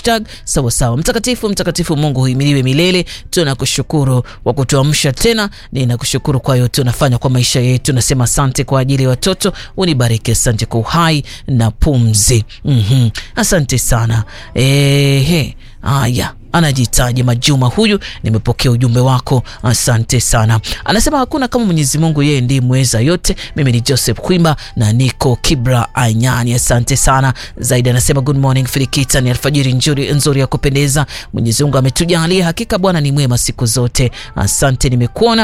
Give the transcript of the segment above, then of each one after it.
hashtag sawasawa. Mtakatifu, mtakatifu Mungu huimiliwe milele. Tunakushukuru kwa kutuamsha tena, ninakushukuru kwa yote unafanya kwa maisha yetu. Nasema asante kwa ajili ya watoto, unibariki. Asante kwa uhai na pumzi. mm-hmm. Asante sana ehe. Haya, anajitaja Majuma huyu, nimepokea ujumbe wako, asante sana. Anasema hakuna kama Mwenyezi Mungu, yeye ndiye mweza yote. Mimi ni Joseph Kwimba na niko Kibra Anyani, asante sana zaidi. Anasema good morning Filikita, ni alfajiri nzuri nzuri ya kupendeza. Mwenyezi Mungu ametujalia, hakika Bwana ni mwema siku zote. Asante, nimekuona.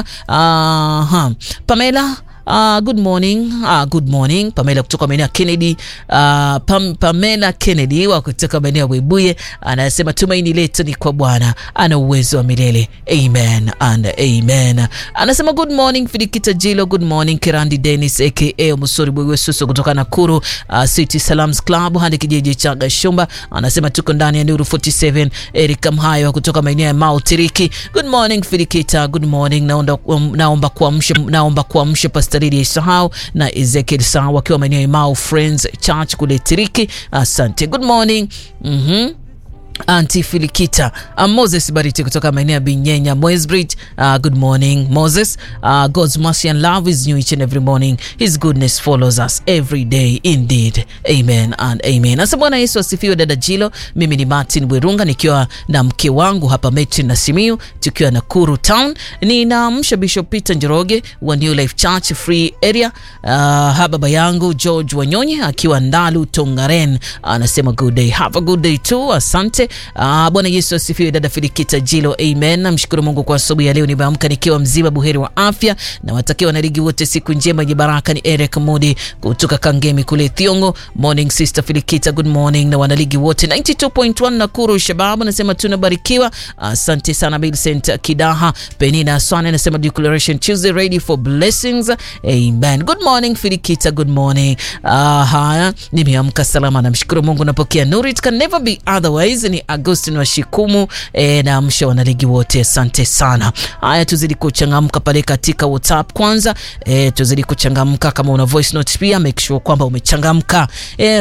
Aha, Pamela Uh, good morning. Uh, good morning. Pamela kutoka maeneo ya Kennedy. Uh, Pam, Pamela Kennedy wa kutoka maeneo ya Webuye anasema tumaini letu ni kwa Bwana, ana uwezo wa milele. Amen and amen. Anasema good morning Fidikita Jilo, good morning Kirandi Dennis aka Musori Bwewesusu kutoka Nakuru uh, City Salams Club hadi kijiji cha Gashumba. Anasema tuko ndani ya Nuru 47. Eric Mhayo kutoka maeneo ya Mount Tiriki. Good morning Fidikita, good morning. Naomba um, naomba kuamsha naomba kuamsha Pastor Lydia Isahau na Ezekiel Sawa wakiwa maeneo ya Mau Friends Church kule Tiriki. Asante. Good morning. Mhm. Anti Filikita uh, Moses Bariti kutoka maeneo ya Binyenya Mwesbridge. Uh, good morning Moses. Uh, God's mercy and love is new each and every morning. His goodness follows us every day indeed. Amen and amen. Asa Bwana Yesu asifiwe. Dada Jilo, mimi ni Martin Werunga nikiwa na mke wangu hapa Metri na Simiu tukiwa Nakuru town. Ninaamsha Bishop Peter Njoroge wa New Life Church Free Area. Uh, ha baba yangu George Wanyonye akiwa Ndalu Tongaren anasema good day. Have a good day too. Asante. Ah, Bwana Yesu asifiwe. Dada Filikita Jilo, amen. Namshukuru Mungu kwa asubuhi ya leo, nimeamka nikiwa mzima buheri wa afya, na watakia wanarigi wote siku njema yenye baraka. Ni Eric Mudi kutoka Kangemi kule Thiongo. Morning sister Filikita, good morning, na wanaligi wote 92.1 Nakuru Shababu nasema tunabarikiwa. Asante sana Vincent Kidaha. Penina Aswane anasema declaration Tuesday ready for blessings, amen. Good morning Filikita, good morning. Ah, haya nimeamka salama, namshukuru Mungu, napokea nuru, it can never be otherwise ni Agustin wa Shikumu e, na amsha wanaligi wote, asante sana. Haya, tuzidi kuchangamka pale katika WhatsApp kwanza. E, tuzidi kuchangamka, kama una voice note pia make sure kwamba umechangamka. E,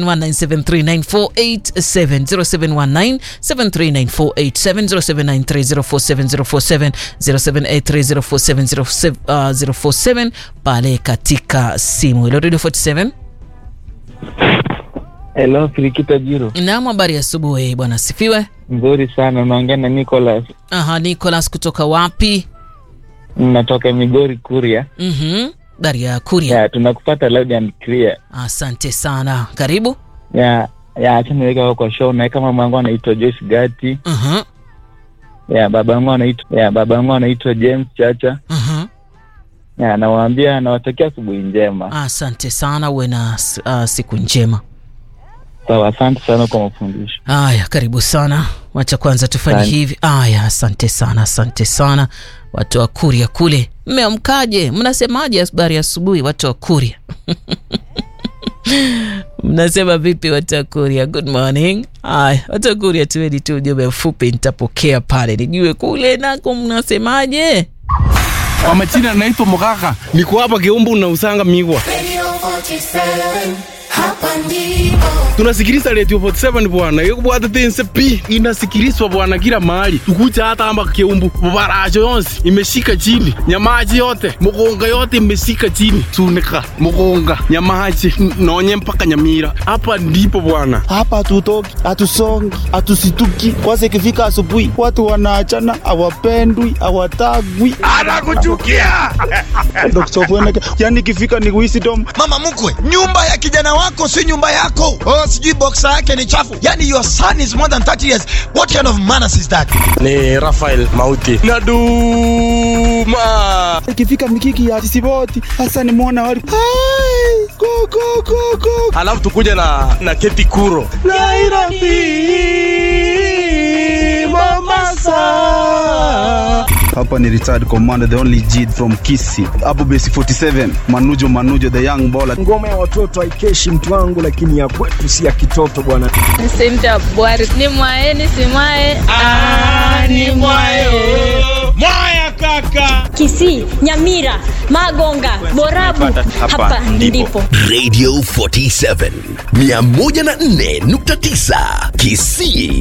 0719739487 0719739487 0783047047 pale katika simu ilo Radio 47 Hello, Filikita Jiro. Naam, habari ya asubuhi bwana, sifiwe. Nzuri sana, unaongea na Nicholas. Aha, Nicholas kutoka wapi? Natoka Migori Kuria. Mhm. Habari ya Kuria. Ya, tunakupata loud and clear. Asante sana. Karibu. Ya, ya acha niweka kwa show na kama mama wangu anaitwa Joyce Gati. Mhm. Ya, baba wangu anaitwa ya baba wangu anaitwa James Chacha. Mhm. Ya, nawaambia nawatakia asubuhi njema. Asante sana, uwe na uh, siku njema. Sawa, asante sana kwa mafundisho. Aya, karibu sana. Wacha kwanza tufanye Asante. hivi. Aya, asante sana, asante sana watu wa Kuria kule. Mmeamkaje? Mnasemaje habari ya asubuhi watu wa Kuria? Mnasema vipi watu wa Kuria? Good morning. Aya, watu wa Kuria, tuweni tu ujumbe mfupi, nitapokea pale nijue kule nako mnasemaje. Kwa majina naitwa Mugaka, niko hapa Kiumbu na usanga Migwa. Radio 47, hapa ndipo. Tunasikiliza Radio 47 bwana, yo kubwata tense pi inasikilizwa bwana kila mahali, tukuja hata hapa Kiumbu, mabaracho yonsi imeshika chini, nyamaji yote mugonga yote imeshika chini, sunika mugonga nyamaji n- nonye mpaka Nyamira. Hapa ndipo bwana. hapa hatutoki, hatusongi, hatusituki. Kwanza ikifika asubuhi, watu wanaachana, hawapendwi, hawatagwi, Anakuchukia yani ikifika ni wisdom. mama mkwe nyumba ya kijana wako si nyumba yako oh, sijui boksa yake ni chafu yani your son is more than 30 years what kind of manners is that ni Rafael Mauti Naduma. Ikifika mikiki ya sisiboti, hasa ni mwana wali Hai, go, go, go, go. Alafu tukuja na na Keti Kuro Nairobi Mombasa Hapa ni retired commander the only G from Kisi. Hapo base 47, Manujo Manujo the young baller. ngoma ya watoto haikeshi mtu wangu, lakini ya kwetu si ya kitoto bwana. Senta Bwari ni mwae ni simwae ni mwae Kisii, Nyamira, Magonga, Borabu, hapa ndipo. Radio 47 104.9 Kisii